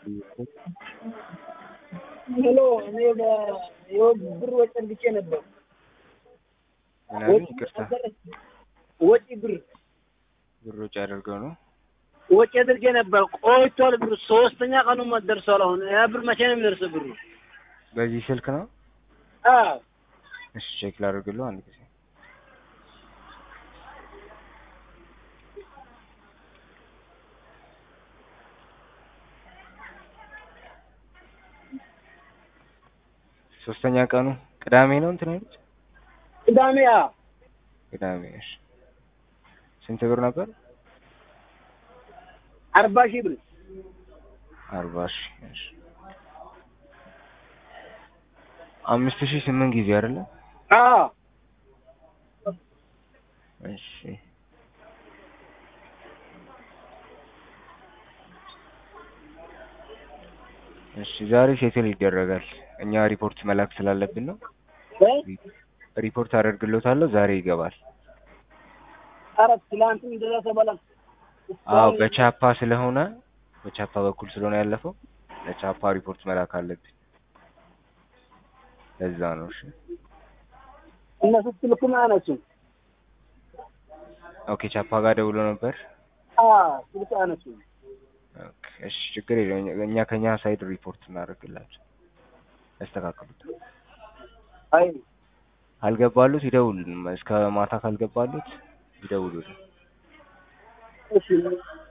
ሄሎ እኔ ብር ወጪ አድርጌ ነበር። ምናምን ይቅርታ፣ ወጪ ብር ብር ወጪ አድርገው ነው። ወጪ አድርጌ ነበር። ቆይቷል ብሩ ሶስተኛ ቀኑ ደርሷል። አሁን ያ ብር መቼ ነው የሚደርሰው ብሩ? በዚህ ስልክ ነው። አዎ እሺ ቼክ ላድርግልህ አንድ ጊዜ። ሶስተኛ ቀኑ ቅዳሜ ነው እንትን ያሉት ቅዳሜ አዎ ቅዳሜ። እሺ ስንት ብር ነበር? አርባ ሺህ ብር አርባ ሺህ እሺ አምስት ሺህ ስምንት ጊዜ አይደለ? አዎ እሺ እሺ ዛሬ ሴትል ይደረጋል። እኛ ሪፖርት መላክ ስላለብን ነው። እ ሪፖርት አደርግሎታለሁ። ዛሬ ይገባል። ኧረ ትላንትም እንደዛ ተበላ። አዎ በቻፓ ስለሆነ በቻፓ በኩል ስለሆነ ያለፈው ለቻፓ ሪፖርት መላክ አለብን። ለዛ ነው። እሺ እነሱ ስልኩም አያነሱም። ኦኬ ቻፓ ጋር ደውሎ ነበር። አዎ ስልክ አያነሱም። ኦኬ እሺ ችግር የለም። እኛ ከኛ ሳይድ ሪፖርት እናደርግላቸው ያስተካክሉታል። አይ አልገባሉት ይደውሉልን። እስከ ማታ ካልገባሉት ይደውሉልን። እሺ